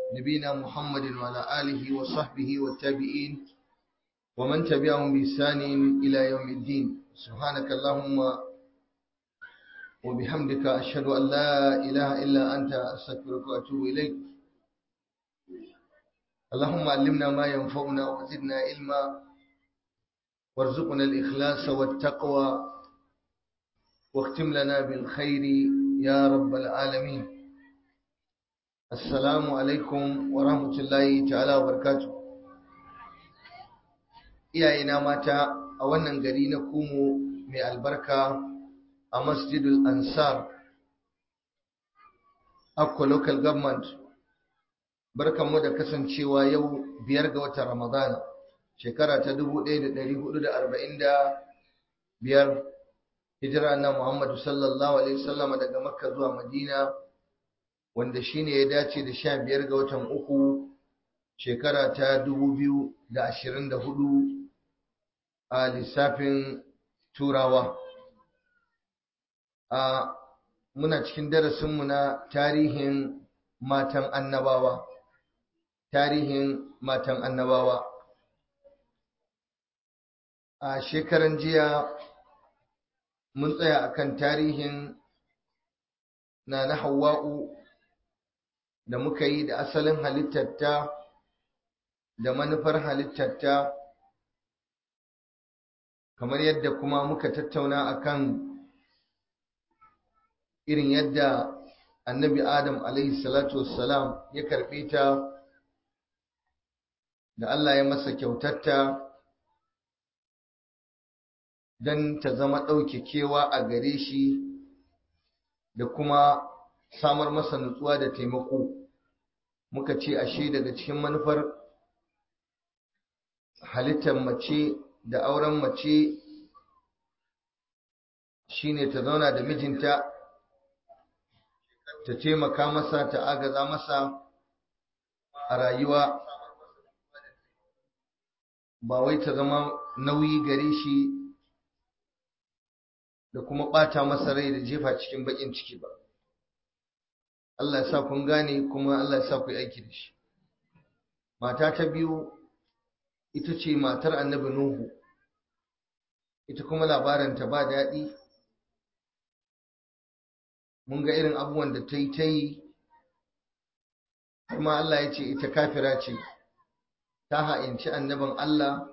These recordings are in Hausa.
نبينا محمد وعلى آله وصحبه والتابعين ومن تبعهم بإحسان إلى يوم الدين سبحانك اللهم وبحمدك أشهد أن لا إله إلا أنت أستغفرك وأتوب إليك اللهم علمنا ما ينفعنا وزدنا علما وارزقنا الإخلاص والتقوى واختم لنا بالخير يا رب العالمين السلام عليكم ورحمة الله تعالى وبركاته iyayena mata a wannan gari na kumo mai albarka a masjidul ansar akwa local government barkanmu da kasancewa yau biyar ga watan ramadana shekara ta 1445 hijira na muhammadu sallallahu alaihi wasallam daga makka zuwa madina wanda shine ya dace da sha biyar ga watan uku shekara ta 2024 a lissafin turawa a muna cikin darasinmu na tarihin matan annabawa tarihin matan annabawa a shekaran jiya mun tsaya akan tarihin na na hawa'u da muka yi da asalin halittarta da manufar halittarta kamar yadda kuma muka tattauna akan irin yadda annabi adam alaihi salatu wassalam ya karɓe ta da Allah ya masa kyautarta don ta zama ɗaukekewa a gare shi da kuma samar masa nutsuwa da taimako muka ce ashe daga cikin manufar halittar mace da auren mace shine ta zauna da mijinta ta taimaka masa ta agaza masa a rayuwa ba wai ta zama nauyi gare shi da kuma ɓata masa rai da jefa cikin baƙin ciki ba Allah ya sa kun gane kuma Allah ya sa ku yi aiki da shi mata ta biyu ita ce matar annabi Nuhu ita kuma labarinta ba daɗi mun ga irin abubuwan da ta yi ta yi kuma Allah ya ce ita kafira ce ta ha'inci annabin Allah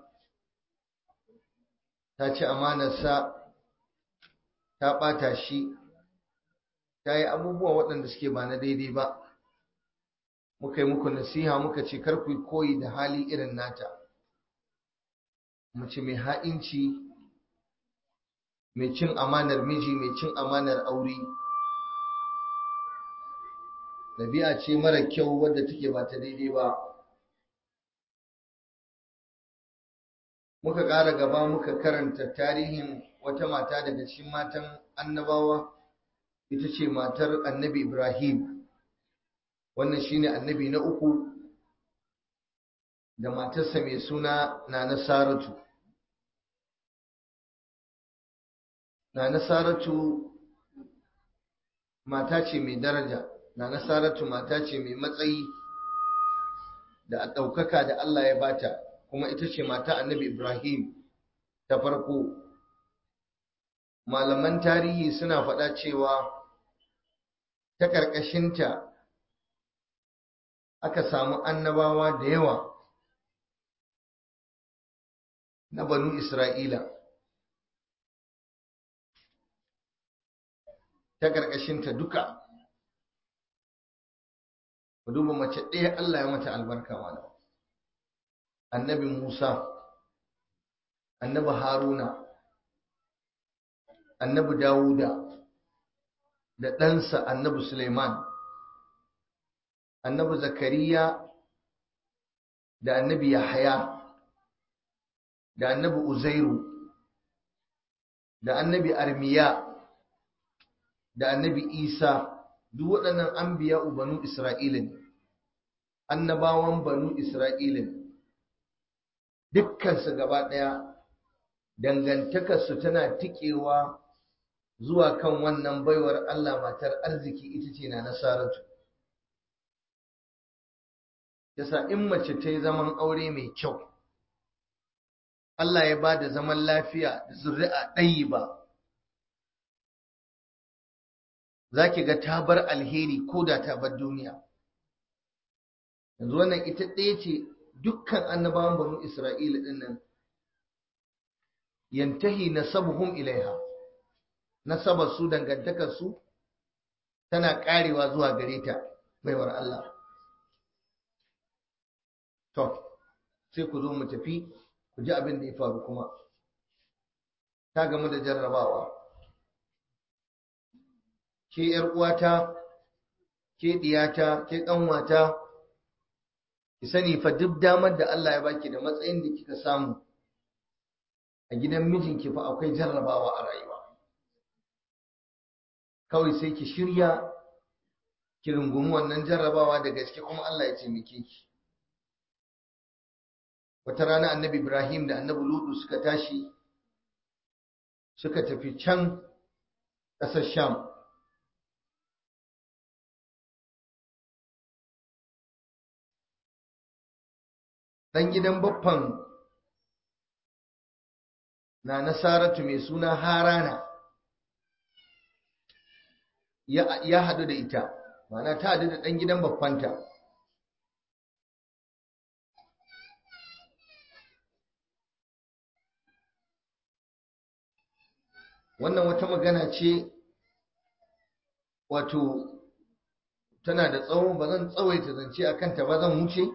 ta ci amanarsa ta ɓata shi ta yi abubuwa waɗanda suke ba na daidai ba muka yi muku nasiha muka ce kar ku koyi da hali irin nata mace mai ha'inci mai cin amanar miji mai cin amanar aure ɗabi'a ce mara kyau wadda take ba ta daidai ba muka ƙara gaba muka karanta tarihin wata mata daga cikin matan annabawa ita ce matar annabi ibrahim wannan shine annabi na uku da matarsa mai suna na saratu na saratu mata ce mai daraja na saratu mata ce mai matsayi da a ɗaukaka da Allah ya bata kuma ita ce mata annabi Ibrahim ta farko malaman tarihi suna faɗa cewa ta ƙarƙashinta aka samu annabawa da yawa na banu Isra'ila ta ƙarƙashinta duka ku duba mace ɗaya Allah ya mata albarka malam annabi Musa annabi Haruna annabi Dawuda da ɗansa annabi Suleiman annabi Zakariya da annabi Yahaya da annabi Uzairu da annabi Armiya da annabi Isa duk waɗannan anbiya banu Isra'ila ne annabawan banu Isra'ila ne dukkansu gaba ɗaya dangantakarsu tana tikewa zuwa kan wannan baiwar Allah matar arziki ita ce na nasaratu yasa in mace ta yi zaman aure mai kyau Allah ya ba da zaman lafiya da zuri'a ɗayi ba za ki ga ta bar alheri ko da ta bar duniya yanzu wannan ita ɗaya ce dukkan annabawan banu isra'ila ɗin nan yantahi nasabuhum ilaiha nasabar su dangantakar su tana karewa zuwa gare ta baiwar Allah to sai ku zo mu tafi ku ji abin da ya faru kuma ta gamu da jarrabawa ke yar uwata ke diyata ke kanwata ki sani fa duk damar da Allah ya baki da matsayin da kika samu a gidan mijinki fa akwai jarrabawa a rayuwa kawai sai ki shirya ki rungumi wannan jarrabawa da gaske kuma Allah ya taimake ki wata rana annabi Ibrahim da annabi Lutu suka tashi suka tafi can ƙasar Sham dan gidan baffan na nasaratu mai suna harana ya haɗu da ita mana ta haɗu da ɗan gidan baffanta wannan wata magana ce wato tana da tsawo ba zan tsawaita zance a kanta ba zan wuce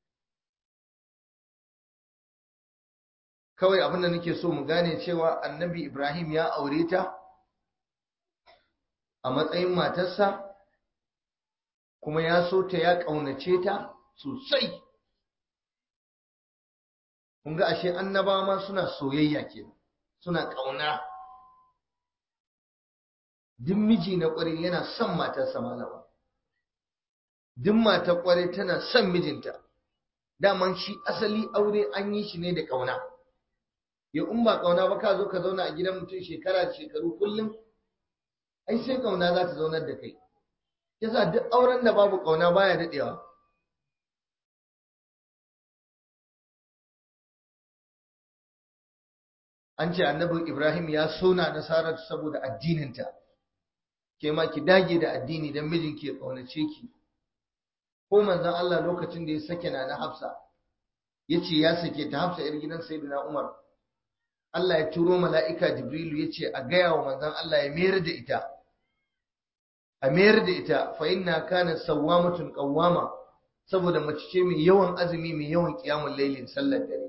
kawai abinda nake so mu gane cewa annabi ibrahim ya aure ta a matsayin matarsa kuma ya so ta ya ƙaunace ta sosai kun ga ashe annaba ma suna soyayya ke suna ƙauna duk miji na ƙwarai yana son matarsa malama duk matar ƙwarai tana son mijinta daman shi asali aure an yi shi ne da ƙauna ya in ba ƙauna ba ka zo ka zauna a gidan mutum shekara da shekaru kullum ai sai ƙauna za ta zaunar da kai yasa duk auren da babu ƙauna baya daɗewa an ce annabi ibrahim ya sona nasarar saboda addininta ke ma ki dage da addini don mijinki ya ƙaunace ki ko manzon Allah lokacin da ya sake na na hafsa ya ce ya sake ta hafsa yar gidan sayyidina umar Allah ya turo mala'ika Jibrilu ya ce a gaya wa manzan Allah ya mayar da ita, a mayar da ita fa inna kana sawwamatun qawwama saboda mace ce mai yawan azumi mai yawan kiyamun lailin sallar dare.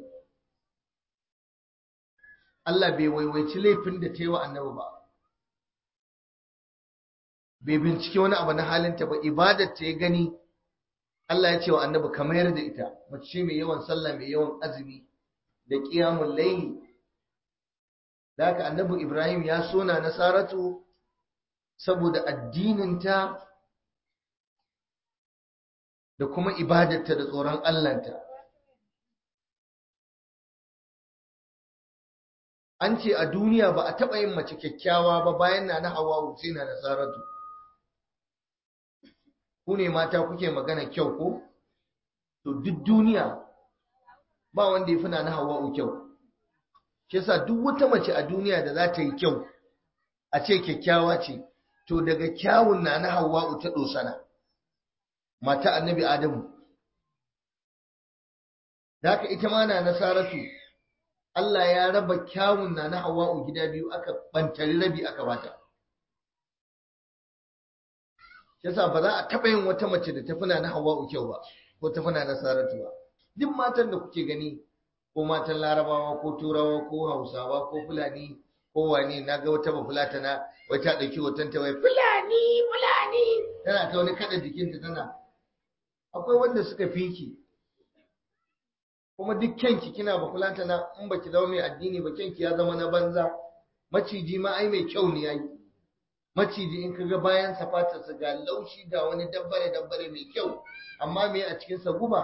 Allah bai waiwaici laifin da ta yi wa annabi ba. Bai bincike wani abu na halinta ba, ibadar ta ya gani Allah ya ce wa annabi ka mayar da ita, mace ce mai yawan sallah mai yawan azumi da kiyamun laili. da haka annabi Ibrahim ya sona nasaratu saboda addininta da kuma ibadarta da tsoron Allahnta. An ce a duniya ba a taɓa yin mace kyakkyawa ba bayan na na hawa sai na nasaratu. Ku ne mata kuke magana kyau ko? To duk duniya ba wanda ya fi na na hawa kyau. shi yasa duk wata mace a duniya da za ta yi kyau a ce kyakkyawa ce to daga kyawun na na hawa'u ta dosana mata annabi adamu da haka ita ma na nasaratu Allah ya raba kyawun na na hawa'u gida biyu aka bantari rabi aka bata yasa ba za a taɓa yin wata mace da tafi na hawa'u kyau ba ko tafi na nasaratu ba duk matan da kuke gani ko matan larabawa ko turawa ko hausawa ko fulani ko wane na ga wata bafulatana wai ta ɗauki hoton ta wai fulani fulani tana ta wani kada jikinta tana akwai wanda suka fiki kuma duk kyanki kina bafulatana in baki zama mai addini ba kyanki ya zama na banza maciji ma ai mai kyau ne yayi maciji in kaga bayan safatarsa ga laushi ga wani dabbare dabbare mai kyau amma me a cikinsa guba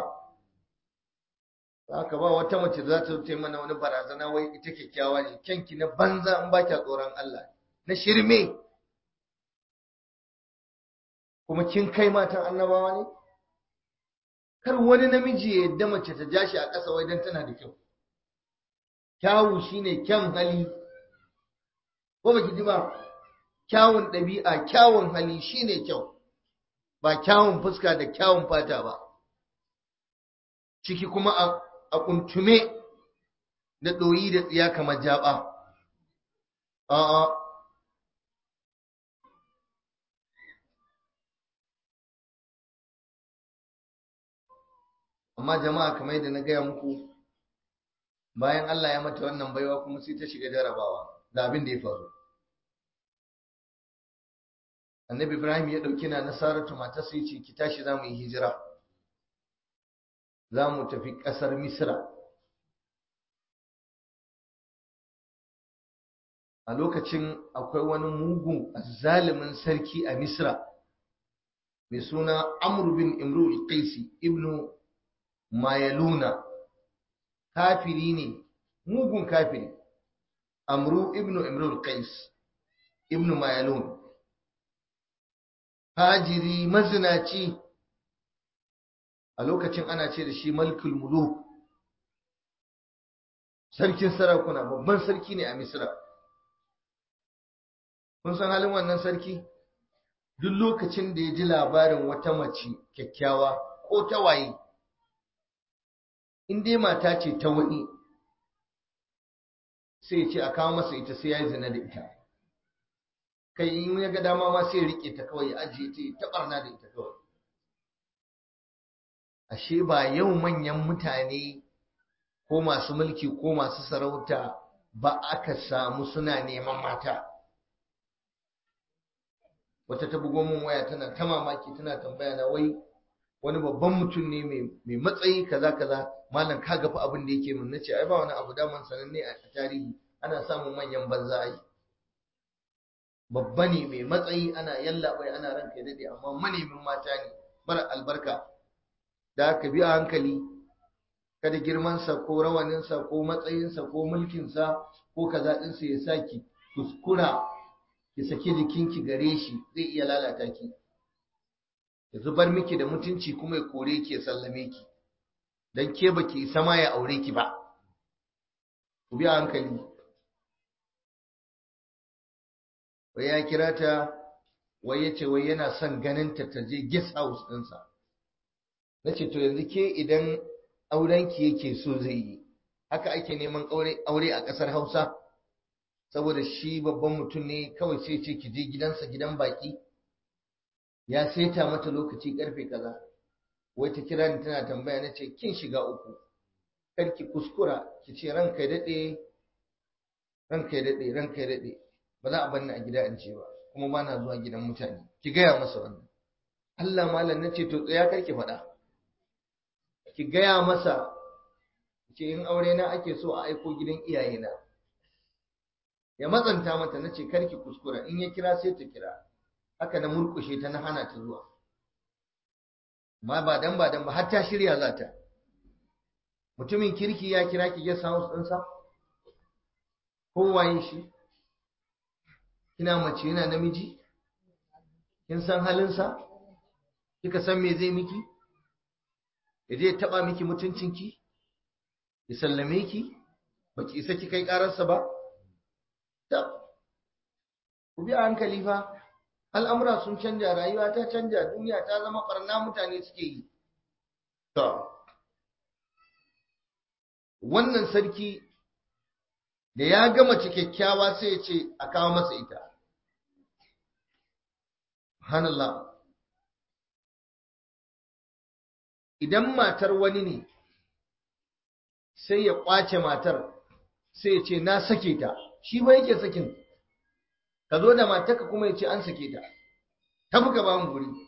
haka ba wata mace za ta ta mana wani barazana wai ita kyakkyawa ne kyanki na banza in ba kya tsoron Allah na shirme kuma kin kai matan annabawa ne kar wani namiji ya yadda mace ta ja shi a ƙasa wai dan tana da kyau kyawu shine kyan hali ko baki ji ba kyawun ɗabi'a kyawun hali shine kyau ba kyawun fuska da kyawun fata ba ciki kuma a kuntume da ɗoyi da tsiya kamar jaba a'a amma jama'a kamar yadda na gaya muku bayan Allah ya mata wannan baiwa kuma sai ta shiga jarabawa da abin da ya faru annabi ibrahim ya ɗauki na nasaratu mata sai ce ki tashi za mu yi hijira za mu tafi ƙasar misra a lokacin akwai wani mugun zalimin sarki a misra mai suna amr bin imrul qaisi ibnu mayaluna kafiri ne mugun kafiri amru ibnu imrul qais ibnu mayalun hajiri mazinaci a lokacin ana ce da shi malkul muluk sarkin sarakuna babban sarki ne a misra kun san halin wannan sarki duk lokacin da ya ji labarin wata mace kyakkyawa ko ta waye in dai mata ce ta wani sai ce a kawo masa ita sai ya yi zina da ita kai in ya ga dama ma sai rike ta kawai ya ajiye ta ta barna da ita kawai ashe ba yau manyan mutane ko masu mulki ko masu sarauta ba aka samu suna neman mata wata ta bugo min waya tana ta mamaki tana tambaya na wai wani babban mutum ne mai matsayi kaza kaza malam ka gafi abin da yake mun nace ai ba wani abu daman sananne a tarihi ana samun manyan banza ai babba ne mai matsayi ana yalla bai ana ranka dade amma manemin mata ne mara albarka da aka bi a hankali kada girmansa ko rawaninsa ko matsayinsa ko mulkinsa ko kaza ɗinsa ya saki kuskura ki saki jikinki gare shi zai iya lalata ki ya zubar miki da mutunci kuma ya kore ki ya sallame ki dan ke baki isa ma ya aure ki ba ku bi a hankali wai ya kira ta wai ya ce wai yana son ganin ta ta je guest house ɗinsa na ce to yanzu ke idan aurenki yake so zai yi haka ake neman aure a ƙasar hausa saboda shi babban mutum ne kawai sai ce ki je gidansa gidan baki ya saita mata lokaci karfe kaza wai ta kira ni tana tambaya na ce kin shiga uku kar ki kuskura ki ce ranka ya daɗe ranka ya daɗe ranka ya daɗe ba za a bar ni a gida in ce ba kuma ba na zuwa gidan mutane ki gaya masa wannan Allah malam na ce to tsaya kar ki faɗa ki gaya masa ce in aure na ake so a aiko gidan iyayena ya matsanta mata na ce karki kuskura in ya kira sai ta kira haka na murkushe ta na hana ta zuwa ma ba dan ba dan ba har ta shirya za ta mutumin kirki ya kira ki guest house ɗinsa ko waye shi kina mace yana namiji kin san halinsa kika san me zai miki ya je taba miki mutuncinki ya sallame ki baki isa ki kai ƙararsa ba ta ku bi a hankali fa al'amura sun canja rayuwa ta canja duniya ta zama ɓarna mutane suke yi to wannan sarki da ya gama kyakkyawa sai ya ce a kawo masa ita Hanallah idan matar wani ne sai ya ƙwace matar sai ya ce na sake ta shi ba yake sakin ka zo da matarka kuma ya ce an sake ta ta buka ba mu guri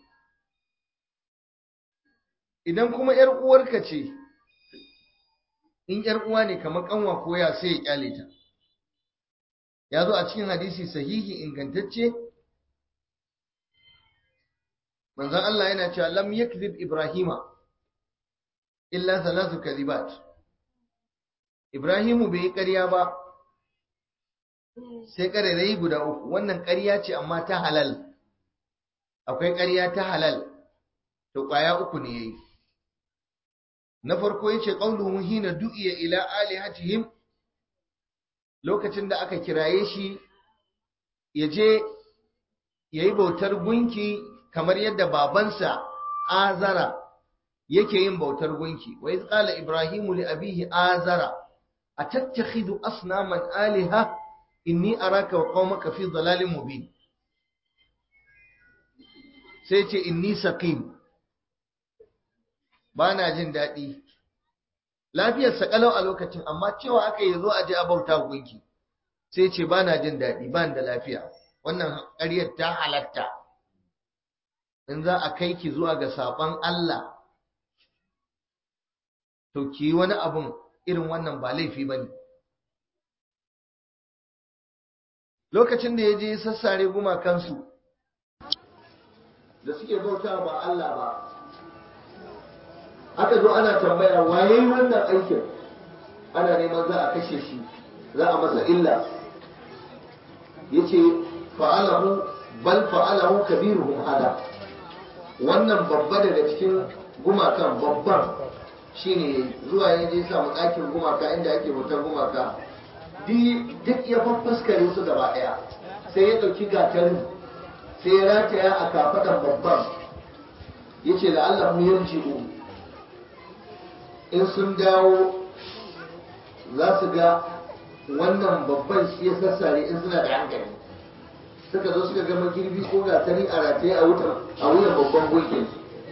idan kuma ‘yar uwarka ce in ‘yar uwa ne kamar kanwa koya sai ya kyale ta ya zo a cikin hadisi sahihi ingantacce manzon Allah yana cewa lam yakzib ibrahima illa thalathu kadhibat ibrahimu bai yi ƙarya ba sai ƙarairayi guda uku wannan ƙarya ce amma ta halal akwai ƙarya ta halal to ƙwaya uku ne yayi na farko yace qauluhu hina du'iya ila alihatihim lokacin da aka kiraye shi yaje yayi bautar gunki kamar yadda babansa azara yake yin bautar gunki wa iz qala ibrahimu li abihi azara atattakhidu asnaman aliha inni araka wa qaumaka fi dhalalin mubin sai ce inni saqim bana jin daɗi lafiyar sa kalau a lokacin amma cewa aka yi zo a je a bauta gunki sai ce bana jin daɗi ban da lafiya wannan ƙaryar ta halatta in za a kai ki zuwa ga saɓon Allah to ki yi wani abun irin wannan ba laifi ba ne lokacin da ya je sassare gumakansu da suke bauta ba Allah ba aka zo ana tambaya waye wannan aikin ana neman za a kashe shi za a masa illa ya ce fa'alahu bal fa'alahu kabiruhum hada wannan babba daga cikin gumakan babban shine zuwa ya je samu ɗakin gumaka inda ake bautar gumaka duk ya faffaskare su gaba ɗaya sai ya ɗauki gatarin sai ya rataya a kafaɗan babban ya ce da Allah mu yarji'u in sun dawo za su ga wannan babban shi ya sassare in suna da hankali suka zo suka gama girbi ko gatari a rataye a wuyan babban gunkin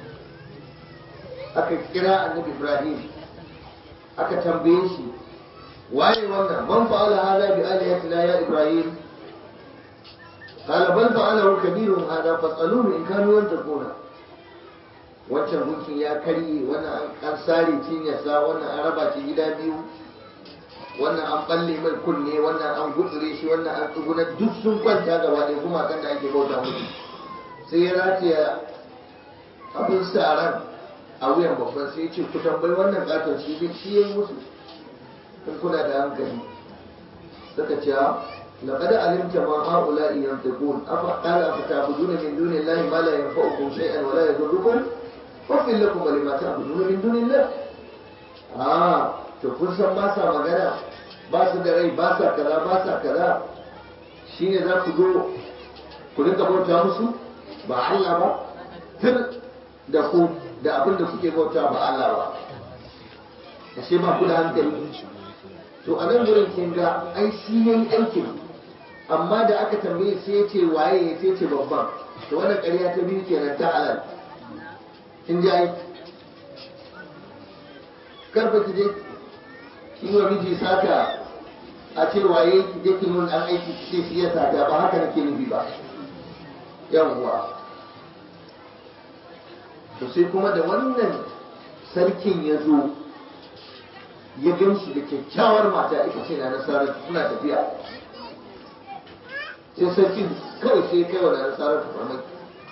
aka kira annabi ibrahim aka tambaye shi waye wannan man fa'ala hada bi alihatina ya ibrahim qala bal fa'alahu kabirun hada fas'aluhu in kanu yantakuna wancan gunkin ya karye wannan an sare cinyarsa wannan an raba shi gida biyu wannan an balle mai kunne wannan an gutsure shi wannan an tsuguna duk sun kwanta gaba ɗaya kuma kan da ake bauta musu sai ya rataya abin saran a wuyan babban sai ya ce ku tambayi wannan katon shi duk shi ya yi musu in kuna da hankali suka ce لقد علمت ما هؤلاء ينطقون أفقال أفتعبدون من دون الله ما لا ينفعكم شيئا ولا يضركم أفل لكم ولما تعبدون من دون الله آه to kun san ba sa magana ba su da rai ba sa kaza ba sa kaza shine za ku zo ku rinka bauta musu ba Allah ba tir da ku da abin da kuke bauta ba Allah ba ashe ba ku da hankali to a nan gurin kin ga ai shi yayi aikin amma da aka tambaye sai ya ce waye ya ce babban to wannan ƙarya ta biyu kenan ta halal kin ji ai karfa ki je kin wa miji saka a ce waye ki je kin mun an aiki ki ce shi ya saka ba haka nake nufi ba yawwa to sai kuma da wannan sarkin ya zo ya gan shi da kyakkyawar mata ita ce na nasarar suna tafiya sai sarkin kawai sai kai wa nasarar ta farmaki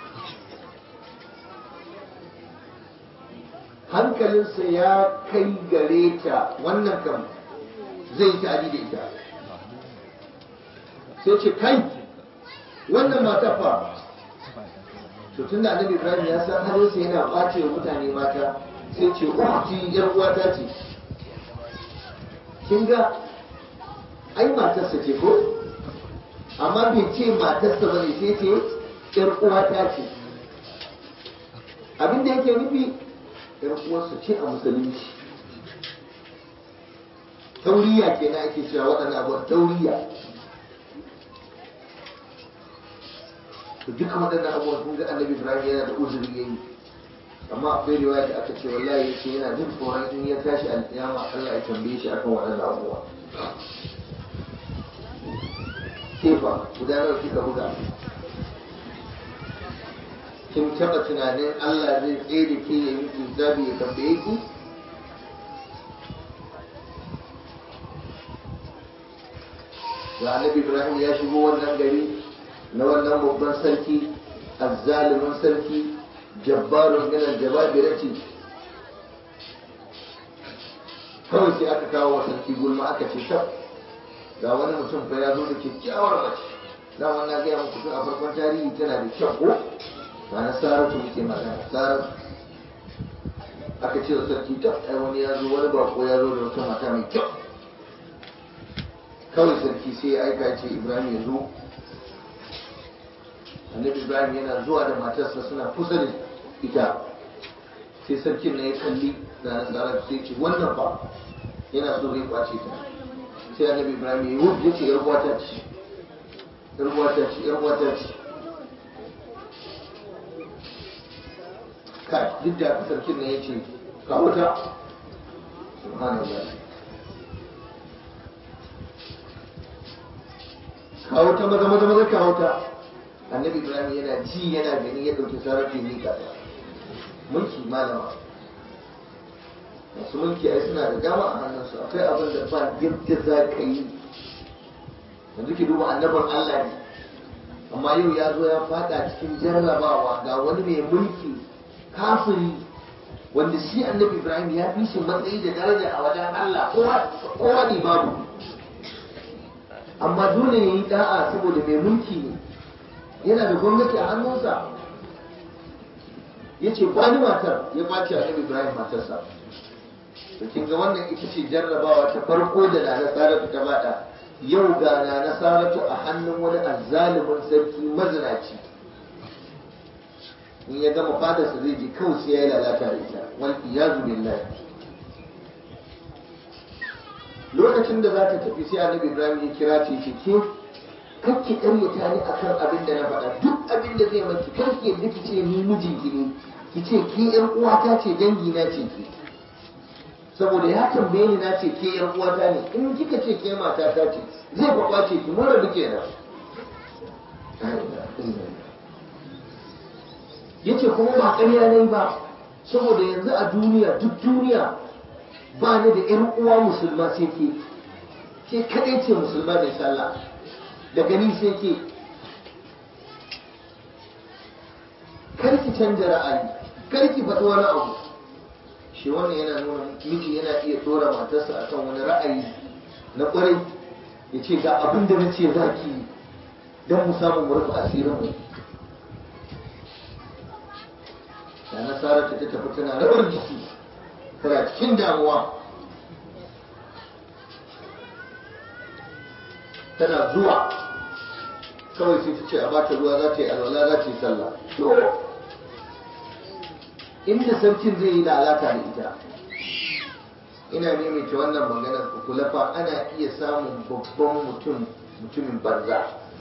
hankalinsa ya kai gare ta wannan kam zai yi ta'adi da ita sai ce kai wannan mata fa to tun da annabi ibrahim ya san halinsa yana ɓace wa mutane mata sai ce ukhti yar uwata ce kin ga ai matarsa ce ko amma bai ce matarsa bane sai ce yar uwata ce abin da yake nufi yar uwarsa ce a musulunci tauriya kenan ake cewa waɗannan abubuwan tauriya to duka waɗannan abubuwan kun ga annabi ibrahim yana da uzuri yayi amma akwai riwaya da aka ce wallahi yace yana jin tsoron in ya tashi alƙiyama Allah ya tambaye shi akan waɗannan abubuwa kefa guda nawa kika buga kin taɓa tunanin Allah zai tsaye da ke ya miki zabi ya tambaye ki da annabi ibrahim ya shigo wannan gari na wannan babban sarki azzalimin sarki jabbarun min aljababirati kawai sai aka kawo wa sarki gulma aka ce tab ga wani mutum fa ya zo da kyakkyawar mace da wannan gaya muku tun a farkon tarihi tana da kyau ko ba na saratu muke magana saratu aka ce wa sarki ta ai wani ya zo wani bako ya zo da wata mata mai kyau kawai sarki sai ya aika ce ibrahim ya zo annabi ibrahim yana zuwa da matarsa suna kusa da ita sai sarkin na ya kalli na nasara sai ce wannan ba yana so zai kwace ta sai annabi ibrahim ya yi ya ce yar uwata ce yar uwata ce yar uwata ce kai duk da sarkin na ya ce kawo ta subhanallah kawo ta maza maza maza kawo ta annabi ibrahim yana ji yana gani ya ɗauki sarrafi ne ka mulki malama masu mulki ai suna da dama a hannunsu akwai abin da ba yadda za ka yi yanzu ki duba annabin allah ne amma yau ya zo ya fada cikin jarrabawa ga wani mai mulki kafiri wanda shi annabi ibrahim ya fi shi matsayi da daraja a wajen allah kowa ne babu amma dole ya yi da'a saboda mai mulki ne yana da gwamnati a hannunsa ya ce kwani matar ya ɓace annabi ibrahim matarsa to kin ga wannan ita ce jarrabawa ta farko da na nasaratu ta bada yau ga na nasaratu a hannun wani azzalumin sarki mazinaci in ya gama fadarsa zai je kawai sai ya yi lalata da ita wal iyazu billahi lokacin da za ta tafi sai annabi ibrahim ya kira ce ce ke kakki karyata ni akan abin da na faɗa duk abin da zai maki karki yadda ki ce ni mijinki ne ki ce ki yan uwata ce dangi na ce ki saboda ya tambaye ni na ce ke yan uwata ne in kika ce ke mata ta ce zai kwakwa ce ki mun rabu kenan yace kuma ba ƙarya ne ba saboda yanzu a duniya duk duniya ba ni da ƴan uwa musulma sai ke ke kaɗai ce musulma mai sallah da gani sai ke karki canja ra'ayi karki faɗi wani abu shi wannan yana nuna miji yana iya tsora matarsa akan wani ra'ayi na ƙwarai ya ce ga abin da na ce za ki don mu samu mu rufe asirinmu da nasarar ta tafi tana rawar jiki tana cikin damuwa tana zuwa kawai sai ta ce a bata ruwa za ta yi alwala za ta yi sallah inda sarkin zai yi lalata da ita ina maimaita wannan maganar ku kula fa ana iya samun babban mutum mutumin banza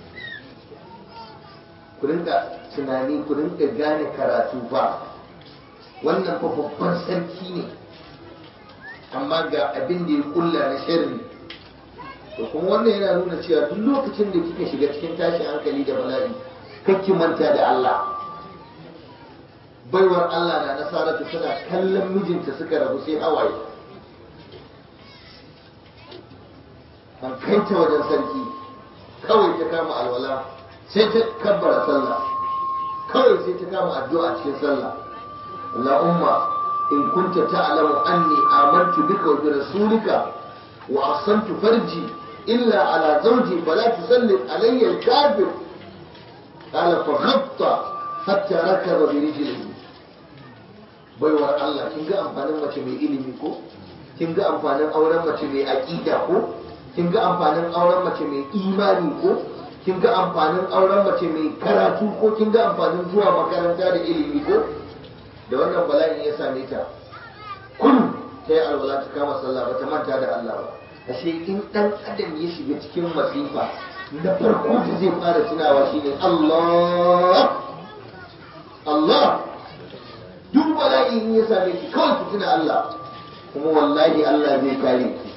ku rinka tunani ku rinka gane karatu ba wannan fa babban sarki ne amma ga abin da ya kulla na sharri to kuma wannan yana nuna cewa duk lokacin da kika shiga cikin tashin hankali da bala'i kakki manta da Allah baiwar Allah na nasaratu tana kallon mijinta suka rabu sai hawaye an kai ta wajen sarki kawai ta kama alwala sai ta kabbara sallah kawai sai ta kama addu'a cikin sallah Allahumma in kunta ta'lamu anni amantu bika wa bi rasulika wa ahsantu farji illa ala zawji fala tusallit alayya al-kafir qala fa khatta hatta rakaba bi rijlihi baiwar Allah kin ga amfanin mace mai ilimi ko kin ga amfanin auren mace mai aqida ko kin ga amfanin auren mace mai imani ko kin ga amfanin auren mace mai karatu ko kin ga amfanin zuwa makaranta da ilimi ko da wannan bala'in ya same ta kun ta yi alwala ta kama sallah ba ta manta da Allah ba ashe in dan adam ya shiga cikin masifa na farko da zai fara tunawa shine Allah Allah duk bala'i in ya same ki kawai ki tuna Allah kuma wallahi Allah zai kare ki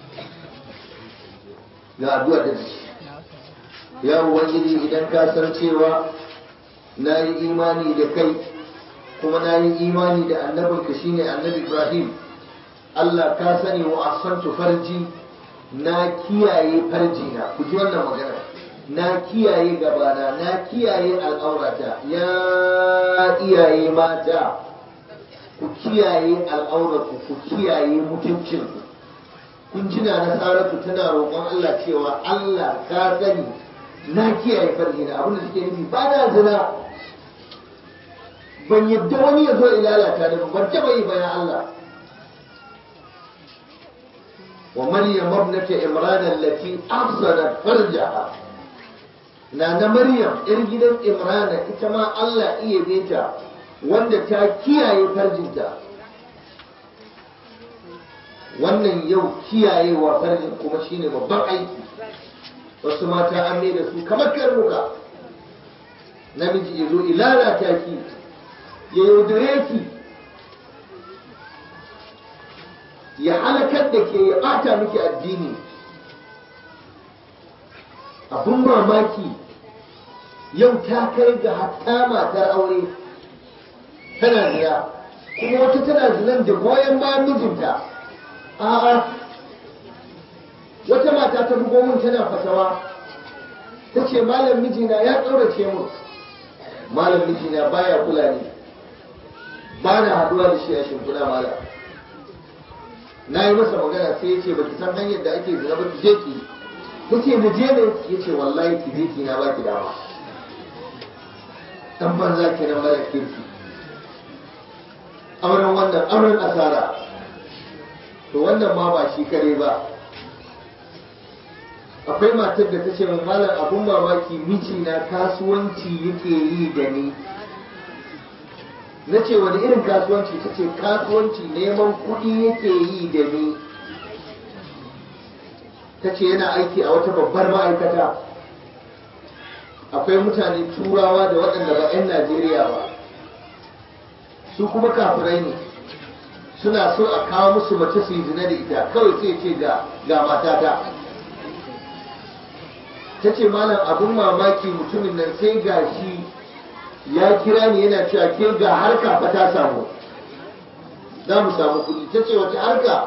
ga addu'a da shi ya ubangiji idan ka san cewa na yi imani da kai kuma na yi imani da annabinka shine annabi ibrahim allah ka sani wa asantu farji na kiyaye farji na ku ji wannan magana na kiyaye gabana na kiyaye al'aurata ya iyaye mata ku kiyaye al'aurarku ku kiyaye mutuncinku kun jina na saratu tana roƙon allah cewa allah ka sani na kiyaye farji na abinda suke nufi ba na zina ban yadda wani ya zo ilalata ni ban taɓa yi bayan Allah wa maryam ibnata imran allati afsadat farjaha na na maryam yar gidan imrana ita ma Allah iya beta wanda ta kiyaye farjinta wannan yau kiyayewa farjin kuma shine babban aiki wasu mata an da su kamar karnuka namiji ya zo ilalata ki ya yaudare ki ya halakar da ke ya bata miki addini abun mamaki yau ta kai ga hatta matar aure tana zina kuma wata tana zinan da goyon bayan mijinta a'a wata mata ta bugo min tana fatawa ta ce malam mijina ya ƙaurace mun malam mijina baya kula ni ba na haduwa da shi a shimfiɗa malam na yi masa magana sai ya ce ba ki san hanyar da ake zina ba ki je ki ta ce na je ne ya ce wallahi ki je ki na ba ki dama dan banza ke nan mara kirki auren wannan auren asara to wannan ma ba shi kare ba akwai matar da ta ce min malam abun mamaki mijina kasuwanci yake yi da ni na ce wani irin kasuwanci ta ce kasuwanci neman kuɗi yake yi da ni ta ce yana aiki a wata babbar ma'aikata akwai mutane turawa da waɗanda ba 'yan najeriya ba su kuma kafirai ne suna so a kawo musu mace su yi zina da ita kawai sai ce ga ga matata ta ce malam abin mamaki mutumin nan sai ga shi ya kira ni yana cewa ke ga harka fa ta samu za mu samu kuɗi ta ce wace harka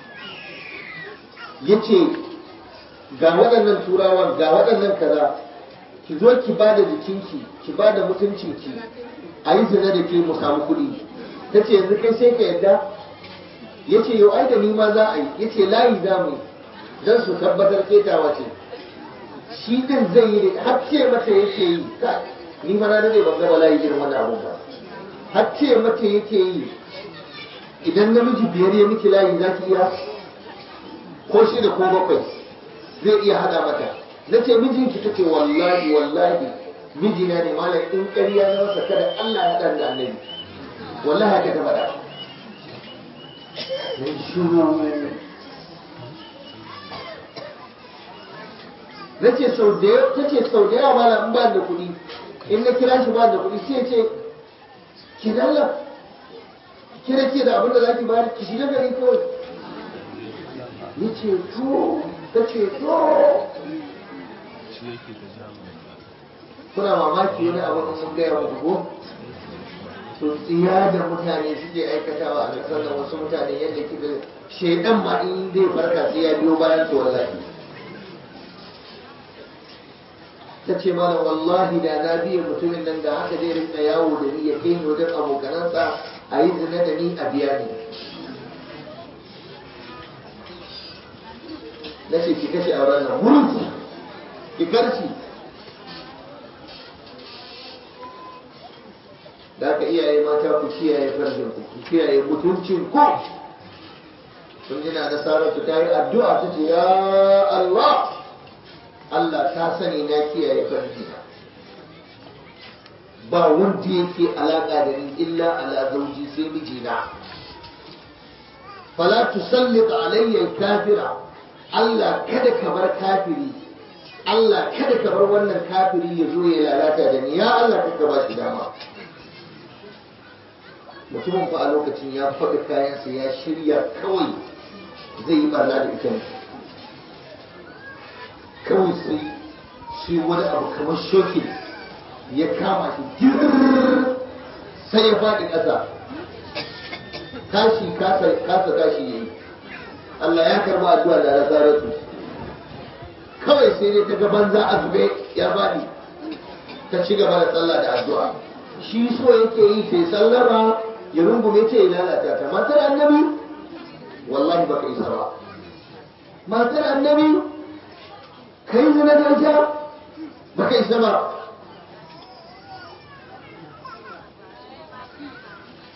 ya ce ga waɗannan turawan ga waɗannan kaza ki zo ki ba da jikinki ki ba da mutuncinki a yi zina da ke mu samu kuɗi ta ce yanzu kai sai ka yadda ya ce yau ai da ni ma za a yi ya ce layi za mu yi don su tabbatar ketawa ce shi din zai yi da har ce mata yake yi ni fa na dade ban ga bala'i irin wannan abun ba har ce mata yake yi idan namiji biyar ya miki layi za ki iya ko shi da ko bakwai zai iya hada mata na ce mijinki take wallahi wallahi mijina ne malam in ƙarya na masa kada Allah ya haɗa da annabi wallahi haka ta faɗa na ce sau da yawa ta ce sau da yawa malam in ba da kuɗi in na kira shi ba da kuɗi sai ce ki dalla kira ke da abin da za ki bayar ki shiga gari kawai ya ce to ta ce to kuna mamaki wani abu da sun gaya muku ko to tsiya da mutane suke aikatawa a ƙasar da wasu mutane yadda kika shaidan ma in zai farka sai ya biyo bayan su wallahi ta ce mana wallahi da na biya mutumin nan da haka zai rinka yawo da ni ya kai ni wajen abokanansa a yi zina da ni a biya ni na ce ki kashe auren nan wurin ki karci da aka iyaye mata ku kiyaye farjin ku ku kiyaye mutuncin ku sun jina da saratu ta yi addu'a ta ce ya Allah Allah ta sani na kiyaye farjina ba wanda yake alaƙa da ni illa ala zauji sai mijina fala tusallit alayya kafira Allah kada ka bar kafiri Allah kada ka bar wannan kafiri ya zo ya lalata da ni ya Allah kada ba shi dama mutumin fa a lokacin ya faɗi kayansa ya shirya kawai zai yi barna da ita kawai sai shi wani abu kamar shoki ya kama shi sai ya faɗi ƙasa tashi kasa tashi ya yi Allah ya karba addu'a da nasaratu kawai sai dai ta ga banza a zube ya faɗi ta ci gaba da sallah da addu'a shi so yake yi sai sallama ya rungume ce ya lalata ta matar annabi wallahi baka isa ba matar annabi kai zina da ita baka isa ba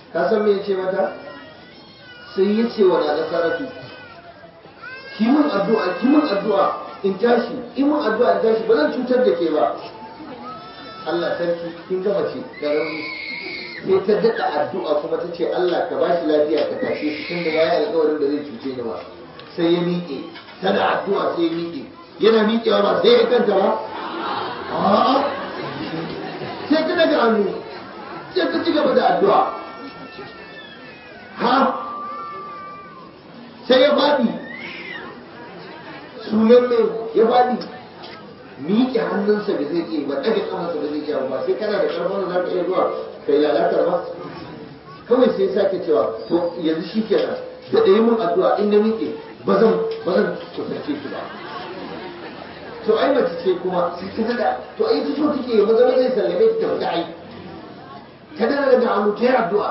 ka san me ya ce mata sai ya ce wa na saratu kimin addu'a kimin addu'a in tashi in mun addu'a in tashi ba zan cutar da ke ba Allah sarki kin gama ce da rauni sai ta daɗa addu'a kuma ta ce Allah ka bashi lafiya ka tashe shi tun da yayi alƙawarin da zai cuce ni ba sai ya miƙe tana addu'a sai ya miƙe yana miƙewa ba sai ya kanta ba a'a sai ta daga hannu sai ta ci gaba da addu'a ha sai ya faɗi sunan mai ya faɗi miƙe hannunsa da zai iya ba ɗaga kamarsa da zai iya ba sai kana da ƙarfin da za ka iya zuwa kai lalatar ba kawai sai sake cewa to yanzu shi kenan da ɗaya mun addu'a in na miƙe ba zan ba zan kusance ki ba to ai mace ce kuma sai ta daɗa to ai ta so take maza maza zai sallame ta tafi da ai ta dana daga hannu ta yi addu'a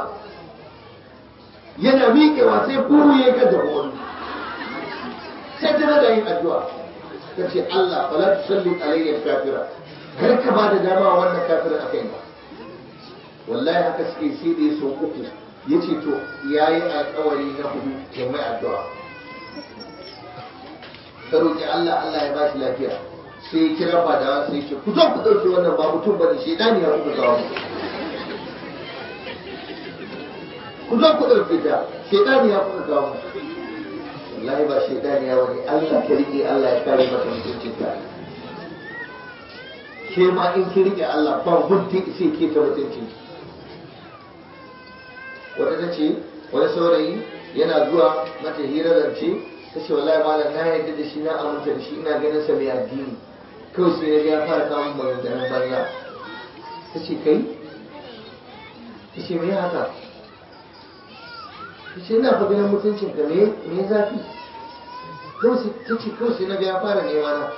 yana miƙewa sai buru ya kan da wani sai ta daga yin addu'a ta ce Allah fala tusalli alayya kafira kar ka ba da dama wannan kafirin akai ba wallahi haka suke sai da ya so uku ya ce to ya yi alkawari na hudu ya mai addu'a ka roƙi Allah Allah ya bashi lafiya sai ya kira fadawa sai ce ku zo ku ɗauke wannan ba mutum ba ne shaidani ya kuka kawo ku zo ku ɗauke ta shaidani ya kuka kawo wallahi ba shaidani ya wani Allah ka riƙe Allah ya kare maka mutuncinka ke ma in ki riƙe Allah ba gudun sai ke ta mutuncinki wata ta ce wani saurayi yana zuwa mata hira zance ta ce wallahi malam na yarda da shi na aminta da shi ina ganin sa mai addini kawai sai na ga ya fara samun maganganun banza ta ce kai ta ce me haka ta ce ina fa ganin mutuncin ka me me zafi kawai ta ce kawai sai na ga ya fara nema na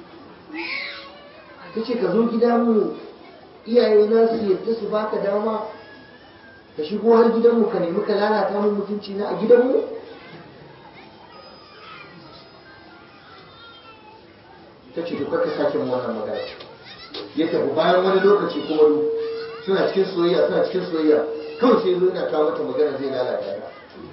ta ce ka zo gida mu iyaye na su yadda su baka dama ka shigo har gidanmu ka nemi ka lalata min mutunci na a gidanmu ta ce duk ka sake mu wannan magana ya tafi bayan wani lokaci kuma du suna cikin soyayya suna cikin soyayya kawai sai zo yana kawo mata magana zai lalata ta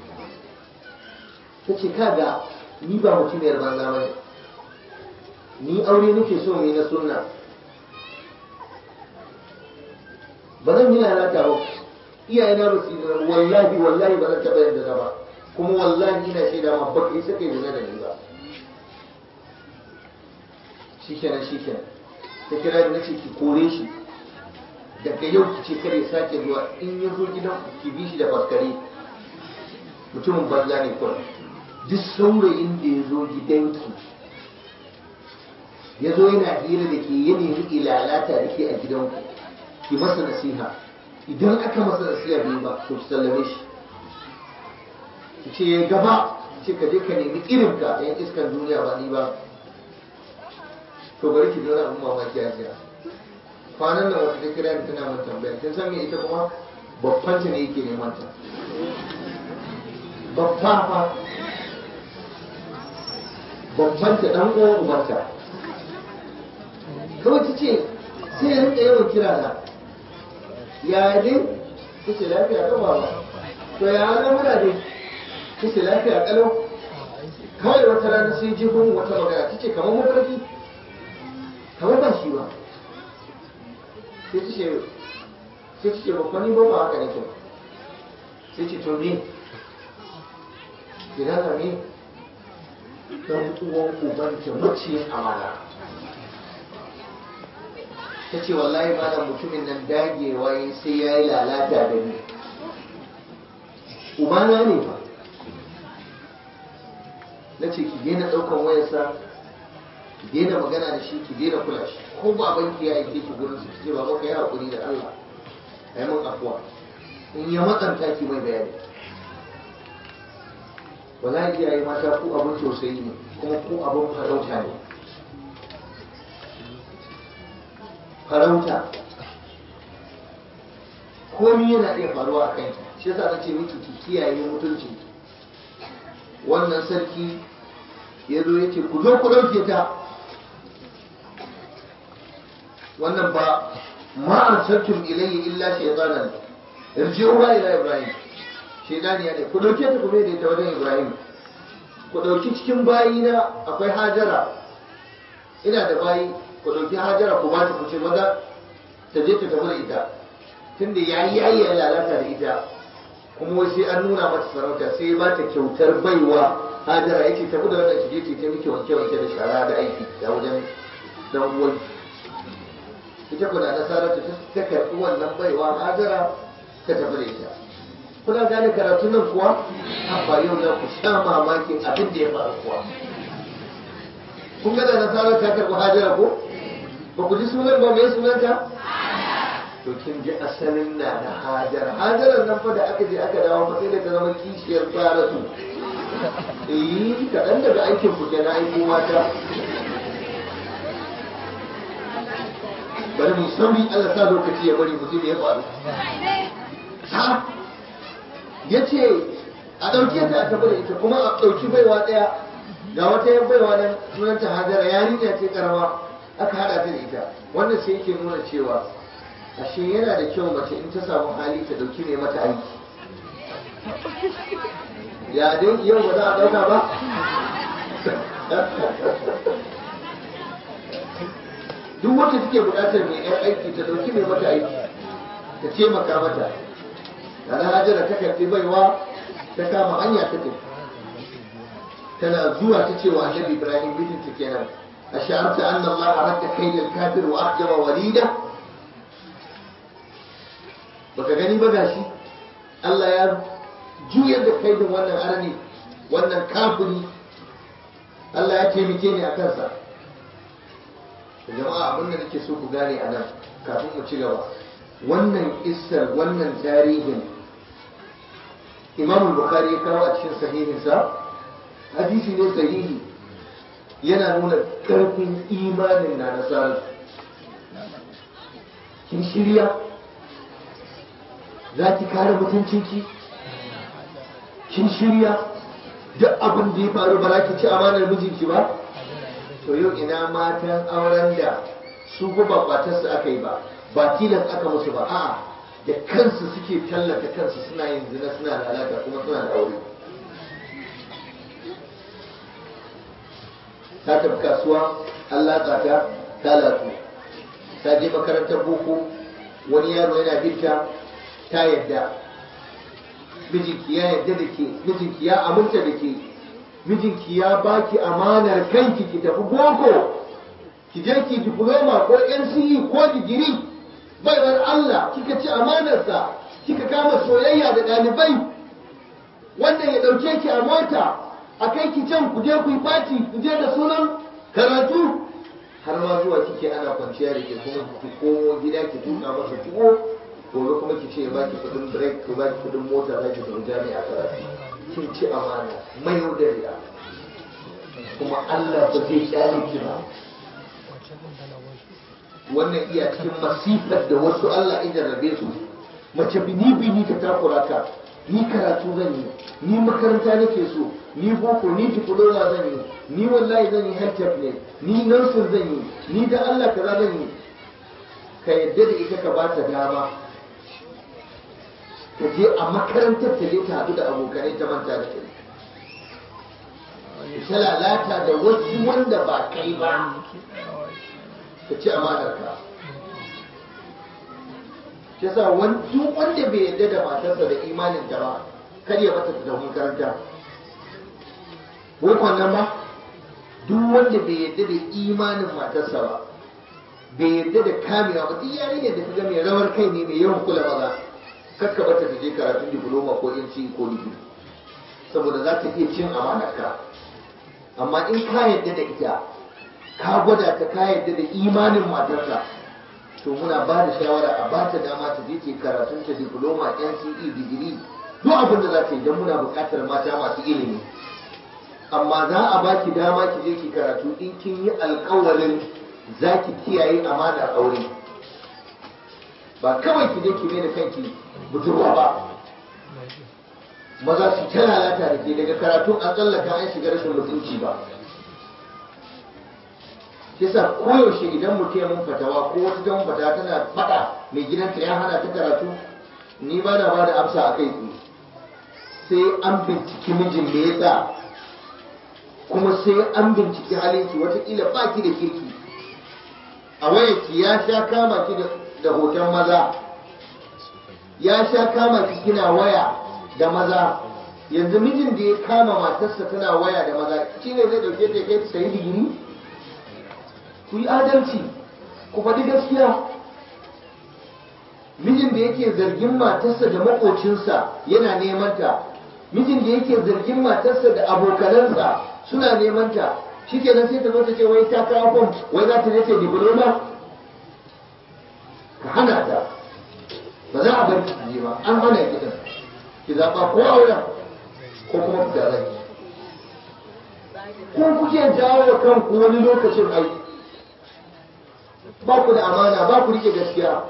ta ce kaga ni ba mutumiyar banza bane ni aure nake so mu yi na sunna ba zan yi lalata ba iyayena ba su yi zina wallahi wallahi ba zan taɓa yin zina ba kuma wallahi ina shaida ma ba kai saka zina da ni ba shikenan shikenan ta kira da nace ki kore shi daga yau ki ce kare sake zuwa in ya zo gidan ki bi shi da faskare mutumin banza ne kuma duk saurayin da ya zo gidanki ya zo yana hira da ke ya nemi ilalata da ke a gidanku ki masa nasiha idan aka masa nasiha bai ba to ki sallame shi ki ce ya gaba ce ka je ka nemi irin ka yan iskan duniya ba ni ba to bari ki zauna abin mamaki a jiya kwanan nan wata ta kira ni tana mun tambaya kin san me ita kuma babban ta ne yake neman ta babba fa babban ta dan uwan ubarta kawai ta ce sai ya rinka yawan kira na ya ne ta ce lafiya kan baba to ya lamura ne ta ce lafiya kalau kawai wata rana sai ji gun wata magana ta ce kamar mafarki kamar ba shi ba sai ta ce sai ta ce babban ni ba ba haka nake sai ce to me idan na me dan uwan uban ta mace amana ta ce wallahi malam mutumin nan dagewa yi sai ya yi lalata da ni ubana ne fa na ce ki daina ɗaukan wayarsa ki daina magana da shi ki daina kula shi ko babanki ya aike ki gurin su ce baba ka yi haƙuri da Allah ai mun afuwa in ya matsanta ki mai bayani wallahi iyaye mata ku abin tausayi ne kuma ku abin farauta ne farauta komi yana iya faruwa a kanki shi yasa na ce miki ki kiyaye mutunci wannan sarki ya zo ya ce ku zo ku ɗauke ta wannan ba ma arsaltum ilayya illa shaytanan irji'u ila ibrahim shaidaniya ne ku ɗauke ta kuma da ita wajen ibrahim ku ɗauki cikin bayina akwai hajara ina da bayi ku ɗauki hajara ku ba ta ku ce maza ta je ta tafi da ita tunda ya yi yayi ya lalata da ita kuma wai sai an nuna mata sarauta sai ya bata kyautar baiwa hajara yake tafi da wannan shige ce ta miki wanke wanke da shara da aiki da wajen dan uwan ita kuna nasara ta ta karɓi wannan baiwa hajara ta tafi da ita kuna gane karatu nan kuwa amma yau za ku sha mamakin abin da ya faru kuwa kun ga da nasara ta karɓi hajara ko ba ku ji sunan ba mai sunanta to kin ji asalin na na hajar hajarar nan fa da aka je aka dawo fa sai da ta zama kishiyar saratu eh kaɗan daga aikin ku kenan aiko mata bari mu sauri Allah sa lokaci ya bari mutum ya faru ha yace a ɗauke ta a tafi da ita kuma a ɗauki baiwa ɗaya ga wata yan baiwa nan sunanta hajara yarinya ce karama aka haɗa ta da ita wannan sai yake nuna cewa ashe yana da kyau mace in ta samu hali ta dauki mai mata aiki ya dai yau ba za a dauka ba duk wacce take bukatar mai yan aiki ta dauki mai mata aiki ta taimaka mata na hajara ta karfi baiwa ta kama hanya ta tafi tana zuwa ta cewa annabi ibrahim mijinta kenan a sha'arta anna allaha radda kaidal kafir wa ahjaba walida baka gani ba gashi Allah ya juyar da kaidin wannan arni wannan kafiri Allah ya taimake ni a kansa jama'a abin da nake so ku gane a nan kafin mu ci gaba wannan kissar wannan tarihin Imam Bukhari ya kawo a cikin sahihinsa hadisi ne sahihi yana nuna karfin imanin na nasarar kin shirya za ki kare mutuncinki kin shirya duk abin da ya faru ba za ki ci amanar mijinki ba to yau ina matan auren da su ba kwatarsu aka yi ba ba tilas aka musu ba a'a da kansu suke tallata kansu suna yin zina suna lalata kuma suna da aure ta tafi kasuwa an latsa ta ta latsu ta je makarantar boko wani yaro yana binta ta yadda mijinki ya yadda da ke mijinki ya aminta da ke mijinki ya baki amanar kanki ki tafi boko ki je ki diploma ko NCE ko digiri baiwar Allah kika ci amanarsa kika kama soyayya da ɗalibai wannan ya ɗauke ki a mota a kai ki can ku je ku yi fati ku je da sunan karatu har ma zuwa kike ana kwanciya da ke kuma ki komo gida ki tuka masa tuwo gobe kuma ki ce ba ki kudin break ko ba ki kudin mota za ki tafi jami'a karatu kin ci amana mai yaudariya kuma Allah ba zai kyale ki ba wannan iya cikin masifar da wasu Allah ya jarrabe su mace bini bini ta takura ka ni karatu zan yi ni makaranta nake so ni boko ni diploma zan yi ni wallahi zan yi health ne ni nursing zan yi ni da Allah kaza zan yi ka yadda da ita ka ba ta dama ta je a makarantar ta je ta haɗu da abokanai ta manta da kai ta lalata da wasu wanda ba kai ba ka ci amanar ka shi yasa duk wanda bai yarda da matarsa da imanin ta ba kar ya mata ta tafi makaranta wai kwanan ba duk wanda bai yarda da imanin matarsa ba bai yarda da kamewa ba duk yarinyar da ta ga mai rawar kai ne mai yawan kula maza kakka bata ta je karatun diploma ko NC ko digiri saboda za ta iya cin amanarka amma in ka yadda da ita ka gwada ta ka yadda da imanin matarka to muna ba da shawara a ba ta dama ta je ce karatun ta diploma NCE digiri duk abin da za ta yi don muna buƙatar mata masu ilimi amma za a baki dama ki je ki karatu in kin yi alƙawarin za ki kiyaye amanar aure ba kawai ki je ki mai da kanki budurwa ba maza su ta lalata da ke daga karatun an tsallaka an shiga rashin mutunci ba yasa koyaushe idan mutum ya mun fatawa ko wata jan fata tana faɗa mai gidanta ya hana ta karatu ni ba na ba da amsa a kai tsaye sai an binciki mijin me yasa kuma sai an binciki halinki watakila ba ki da kirki a wayarki ya sha kama ki da hoton maza ya sha kama ki kina waya da maza yanzu mijin da ya kama matarsa tana waya da maza shi ne zai dauke ta kai ta sayi digiri ku yi adalci ku faɗi gaskiya mijin da yake zargin matarsa da makocinsa yana neman ta mijin da yake zargin matarsa da abokanansa suna neman ta shi kenan sai ta zo ta ce wai ta kawo fom wai za ta je ta diploma ka hana ta ba za a bar ki je ba an hana ki din ki zaɓa ko auren ko kuma ku da rai ko kuke jawo wa kanku wani lokacin aiki ba ku da amana ba ku rike gaskiya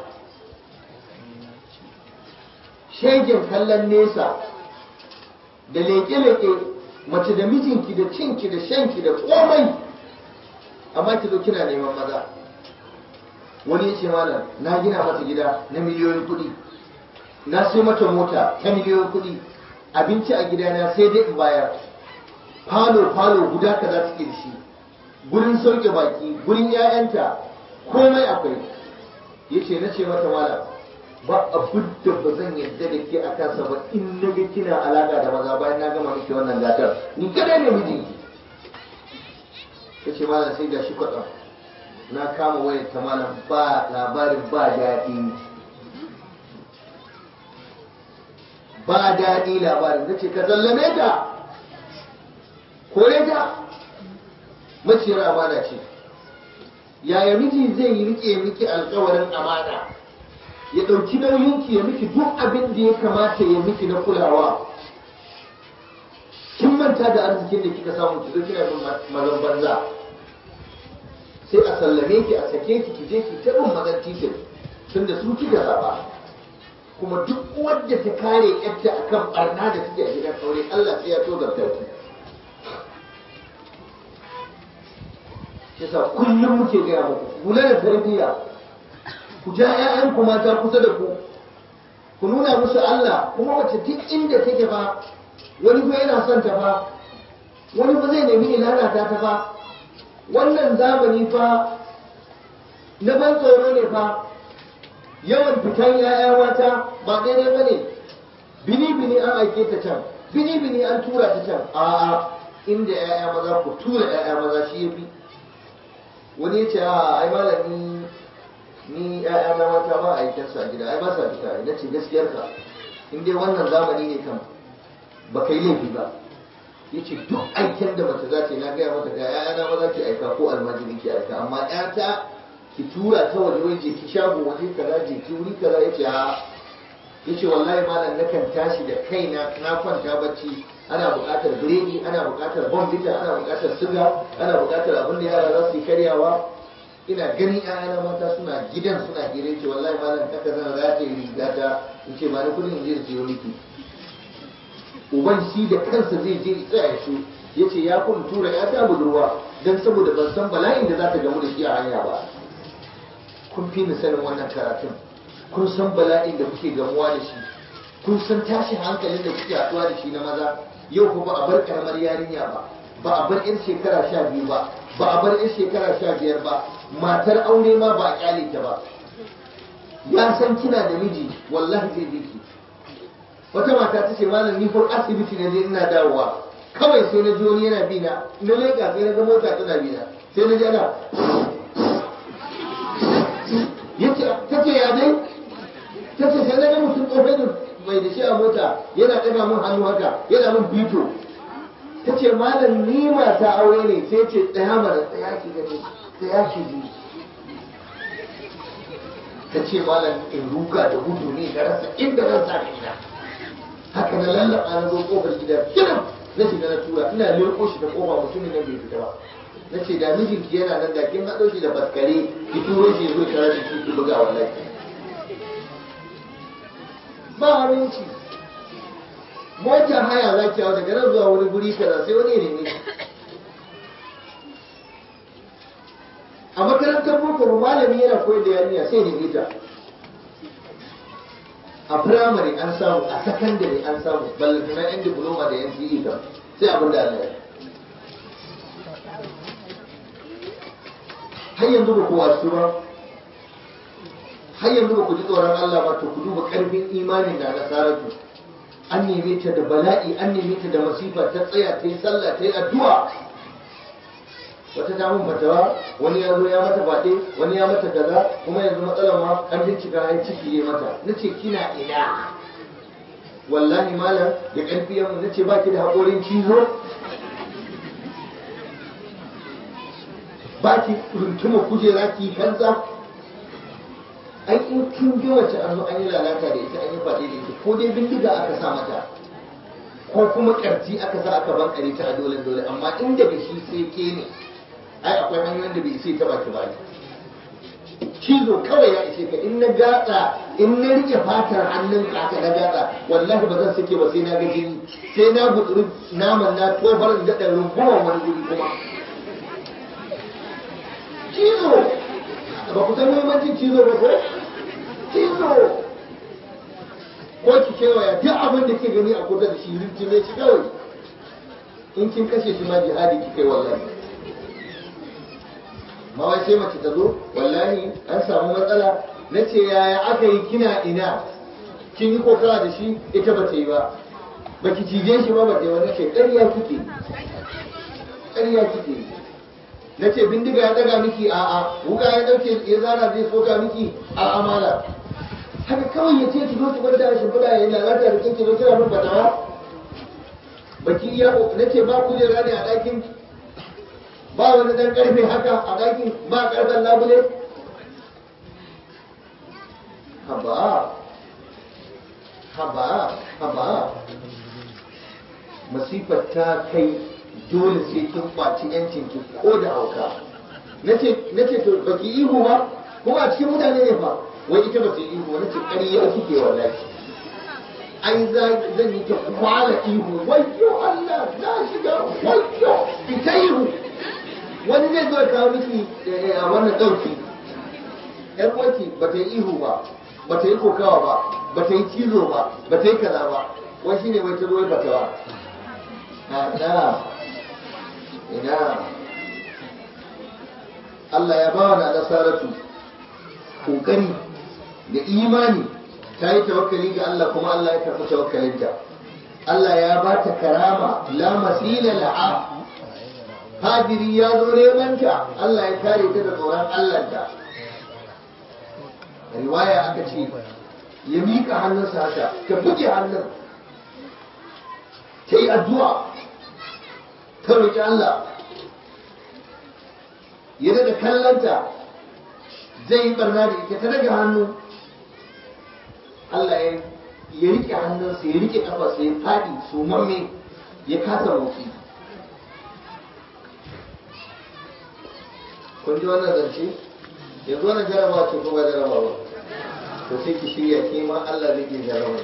shegen kallon nesa da leke-leke mace da mijinki da cinki da shanki da komai amma ki zo kina neman maza wani ya ce malam na gina mata gida na miliyoyin kuɗi na sai mata mota ta miliyoyin kuɗi abinci a gidana sai dai in bayar falo-falo guda ka za suke da shi gurin sauke baki gurin 'ya'yanta komai akwai ya ce na ce mata malam ba abin da ba zan yarda da ke a kansa ba in na ga kina alaka da maza bayan na gama miki wannan gatar ni kadai ne mijinki ta ce malam sai ga shi kwaɗam na kama wayar ta malam ba labarin ba daɗi ba daɗi labarin na ce ka zallame ta kore ta maciyar amana ce yaya miji zai yi rike miki alkawarin amana ya ɗauki nauyinki ya miki duk abin da ya kamata ya miki na kulawa kin manta da arzikin da kika samu ki zo kina bin mazan banza sai a sallame ki a sake ki ki je ki ta bin mazan titin tun da su kika zaba kuma duk wadda ta kare yadda akan barna da take a gidan aure Allah sai ya tozarta ki yasa kullum muke gaya muku kula da tarbiyya ku ja 'ya'yanku mata kusa da ku ku nuna musu Allah kuma wace duk inda take fa wani fa yana son ta fa wani fa zai nemi ilana ta ta fa wannan zamani fa na ban tsoro ne fa yawan fitan 'ya'ya mata ba daidai ba ne bini bini an aike ta can bini bini an tura ta can a'a inda 'ya'ya maza ku tura 'ya'ya maza shi ya fi wani ya ce a ai malami ni ƴaƴa na mata ba aikin su a gida ai ba sa fita ina ce gaskiyar ka in dai wannan zamani ne kan ba kai laifi ba yace duk aikin da mace za ta yi na gaya mata ga ƴaƴa na maza ki aika ko almajiri ki aika amma ƴata ki tura ta waje waje ki shago waje kaza je ki wuri kaza yace a yace wallahi malam nakan tashi da kaina na kwanta bacci ana buƙatar biredi ana buƙatar bombita ana buƙatar siga ana buƙatar abin da yara za su yi karyawa ina ganin ƴaƴana mata suna gidan suna hira ce wallahi malam kaka zan rataye riga ta in ce ba ni kudin in je in siyo miki uban shi da kansa zai je ya tsaya shi ya ce ya kun tura ya ta budurwa don saboda ban san bala'in da za ta gamu da shi a hanya ba kun fi ni sanin wannan karatun kun san bala'in da kuke gamuwa da shi kun san tashin hankalin da kuke haɗuwa da shi na maza yau ko ba a bar karamar yarinya ba ba a bar 'yan shekara sha biyu ba ba a bar 'yan shekara sha biyar ba matar aure ma ba a kyale ta ba ya san kina da miji wallahi zai bi ki wata mata ta ce malam ni ko asibiti na je ina dawowa kawai sai na ji wani yana bi na na leka sai na ga mota tana bi na sai na ji ana yace tace ya dai tace sai na ga mutum tsofai da mai da shi a mota yana ɗaga mun hannu haka yana mun bito ta ce malam ni mata aure ne sai ce tsaya mana tsaya ki gani tsaya ki ji ta ce malam in ruga da gudu ne da rasa inda zan sa kaina haka na lallaba na zo kofar gida kiran na shiga na tura ina leko shi da kofa mutumin nan bai fita ba na ce da mijinki yana nan da kin haɗo shi da faskare ki turo shi zo tare da shi ki buga wallahi ba aminci motar haya za ki hau daga nan zuwa wani guri kaza sai wani ya neme ki a makarantar boko malami yana koyar da yarinya sai neme ta a firamare an samu a sakandare an samu ballantana yan diploma da yan CE kam sai abin da Allah ya har yanzu ba ku wasu ba har yanzu ba ku ji tsoron Allah ba to ku duba karfin imanin da nasaratu an neme ta da bala'i an neme ta da masifa ta tsaya ta yi sallah ta yi addu'a wata ta mun fatawa wani ya zo ya mata faɗe wani ya mata kaza kuma yanzu matsalar ma an bincika ai ciki ya mata nace kina ina wallahi malam da ƙarfi yamma nace baki da haƙorin cizo baki runtuma kujera ki kansa ai in kin ga wace an zo an yi lalata da ita an yi faɗe da ita ko dai bindiga aka sa mata ko kuma ƙarfi aka sa aka bankare ta a dole dole amma in daga shi sai ke ne ai akwai hanyoyin da bai sai ta baki baki cizo kawai ya ishe ka in na gatsa in na rike fatar hannun ka aka na gatsa wallahi ba zan sake ba sai na ga jini sai na gutsuri naman na tofar da da rungumar wani guri kuma cizo ba ku san muhimmancin cizo ba ko cizo ko ki kewaya duk abin da ke gani a kusa da shi rinjime shi kawai in kin kashe shi ma jihadi ki kai wallahi ma wai sai mace ta zo wallahi an samu matsala na ce yaya aka yi kina ina kin yi kokawa da shi ita ba ta yi ba ba ki cije shi ba ba ta yi wani ce ƙarya kike ƙarya kike na ce bindiga ya daga miki a a wuka ya dauke ya zara zai soka miki a amala haka kawai ya ce ki zo ki kwanta a shimfiɗa ya yi lalata da kike zo kira min fatawa baki iya na ce ba kujera ne a ɗakin ba wani dan karfe haka a ɗakin ba karfen labule haba haba haba masifar ta kai dole sai kin kwaci yancin ki ko da hauka nace to baki ihu ba kuma a cikin mutane ne fa wai ita ba ta ihu nace ƙarya kike wallahi ai zan yi ta kwala ihu wayyo Allah na shiga wayyo ita ihu wani zai zo ya kawo miki a wannan ɗauki yar uwarki ba ta yi ihu ba ba ta yi kokawa ba ba ta yi cizo ba ba ta yi kaza ba wai shine wai ta zo ya fatawa ina ina Allah ya bawa na nasaratu kokari da imani ta yi tawakkali ga Allah kuma Allah ya karɓi tawakkalinta Allah ya ba ta karama la masila la'a hadiri ya zo neman ta Allah ya kare ta da tsoron Allahnta riwaya aka ce ya miƙa hannunsa haka ta buge hannun ta yi addu'a ta roƙi Allah ya daga kallanta zai yi barna da ita ta daga hannu Allah ya riƙe hannunsa ya riƙe ƙafarsa ya faɗi su mamme ya kasa motsi kun ji wannan zance yanzu wannan jaraba ce ko ba jaraba ba to sai ki shirya ke ma Allah zai ke jaraba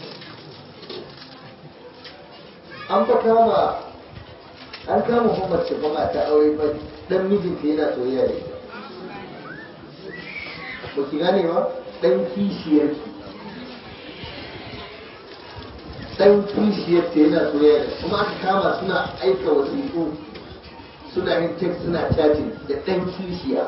an fa kama an kama Muhammad ce ba ta aure ba dan mijinta yana soyayya da ita ba ki gane ba dan kishiyar ki dan kishiyar ta yana soyayya da kuma aka kama suna aika wasiƙu suna yin text suna chatting da ɗan kishiya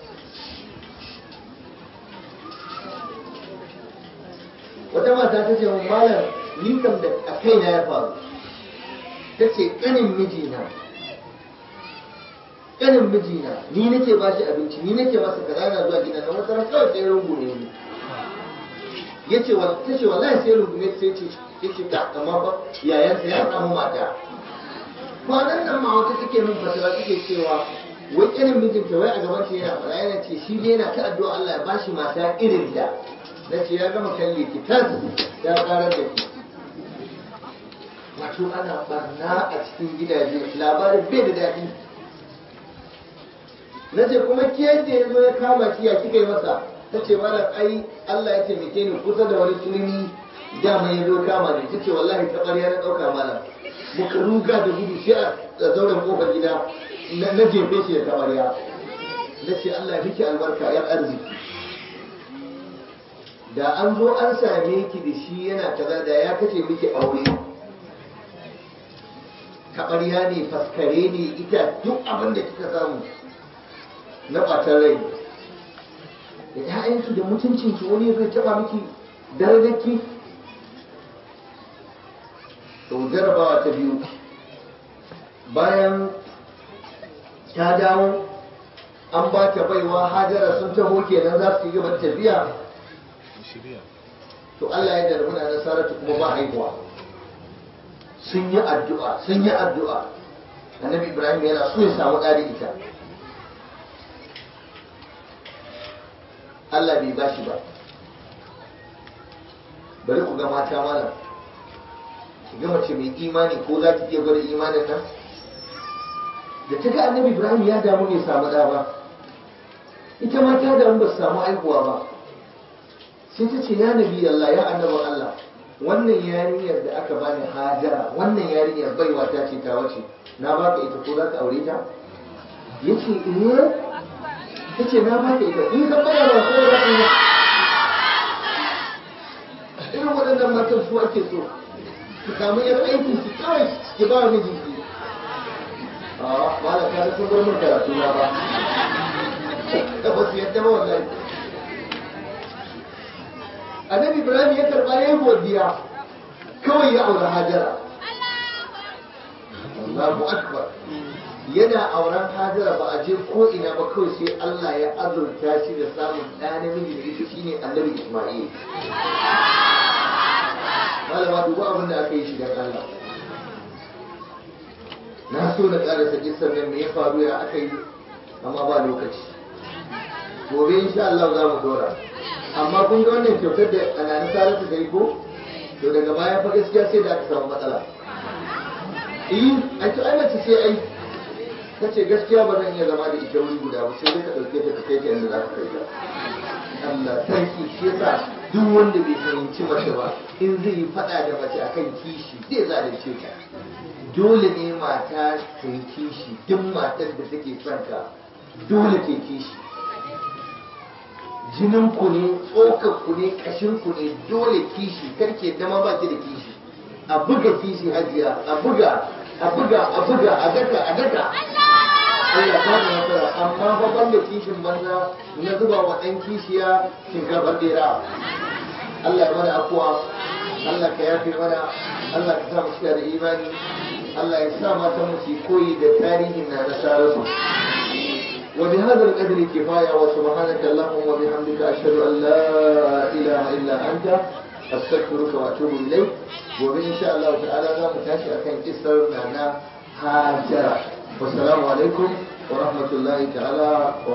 wata mata ta ce mun malam ni kam da a kaina ya faru ta ce ƙanin mijina ƙanin mijina ni nake ba shi abinci ni nake masa kaza na zuwa gidan nan wata ran kawai sai rungume ni ya ce wa ta ce wallahi sai rungume sai ce ya ce ta amma fa yayansa ya samu mata kwanan nan ma wata take min fatawa take cewa wai irin mijinta wai a gaban ta yana fara yana ce shi ne yana ta addu'a Allah ya bashi mata irin ta na ce ya gama kalle ki tas ya karar da ki wato ana barna a cikin gidaje labarin bai da daɗi na ce kuma ke da ya zo ya kama ki ya kika yi masa ta ce malam ai Allah ya taimake ni kusa da wani turmi dama ya zo kama ni ta ce wallahi ta ɓarya na ɗauka malam muka ruga da gudu sai a zauren kofar gida na jefe shi da tabariya na ce Allah ya miki albarka yar arziki da an zo an same ki da shi yana kaza da ya kace miki aure taɓarya ne faskare ne ita duk abin da kika samu na ɓatar rai da ‘ya'yanki da mutuncinki wani zai taɓa miki darajarki to jarabawa ta biyu bayan ta dawo an ba ta baiwa hajara sun taho kenan za su yi gaban tafiya to Allah ya darbu na nasaratu kuma ba haihuwa sun yi addu'a sun yi addu'a annabi ibrahim yana so ya samu ɗari ita Allah bai bashi ba bari ku ga mata malam ki ga mace mai imani ko za ki iya gwada imanin nan da ta ga annabi ibrahim ya damu bai samu ɗa ba ita ma ta damu ba su samu haihuwa ba sai ta ce ya nabi Allah ya annabin Allah wannan yarinyar da aka bani hajara wannan yarinyar baiwa ta ce ta wace na baka ita ko za ka aure ta yace eh ta ce na baka ita in ka bayar da ko da ina irin waɗannan matan su ake so ki samu yar aikin ki kawai ki ba mijinki a wala ka sun bar min karatu na ba da ba su yadda ba wallahi annabi ibrahim ya karba ya yi godiya kawai ya aure hajara Allahu akbar yana auren hajara ba a je ko ina ba kawai sai Allah ya azurta shi da samun ɗa namiji da ita shine annabi Isma'il malama duba abin da aka yi shi dan Allah na so na ƙarasa kisan nan me ya faru ya aka yi amma ba lokaci gobe insha Allah za mu dora amma kun ga wannan kyautar da anani saratu ta yi ko to daga baya fa gaskiya sai da aka samu matsala eh ai to ai mace sai ai kace gaskiya ba zan iya zama da ita wuri guda ba sai dai ka dauke ta ka kai ta inda za ka kai ta Allah sarki shi yasa duk wanda bai fahimci mace ba in zai yi fada da mace akan kishi zai zalunce ta dole ne mata ta yi kishi duk matar da take son ka dole ta yi kishi jinin ku ne tsokar ku ne kashin ku ne dole kishi karke dama ba ki da kishi a buga kishi hajiya a buga a buga a buga a daka a daka Allah ta da nasara amma fa banda kishin banza na zuba wa ɗan kishiya shinkafar dera Allah ya mana afuwa Allah ka yafe mana Allah ka sa mu shiga da imani Allah ya sa matan mu su koyi da tarihin na nasararsu وبهذا القدر كفاية وسبحانك اللهم وبحمدك أشهد أن لا إله إلا أنت أستغفرك وأتوب إليك وإن شاء الله تعالى لا متاشي أكن كسر معنا هاجرة والسلام عليكم ورحمة الله تعالى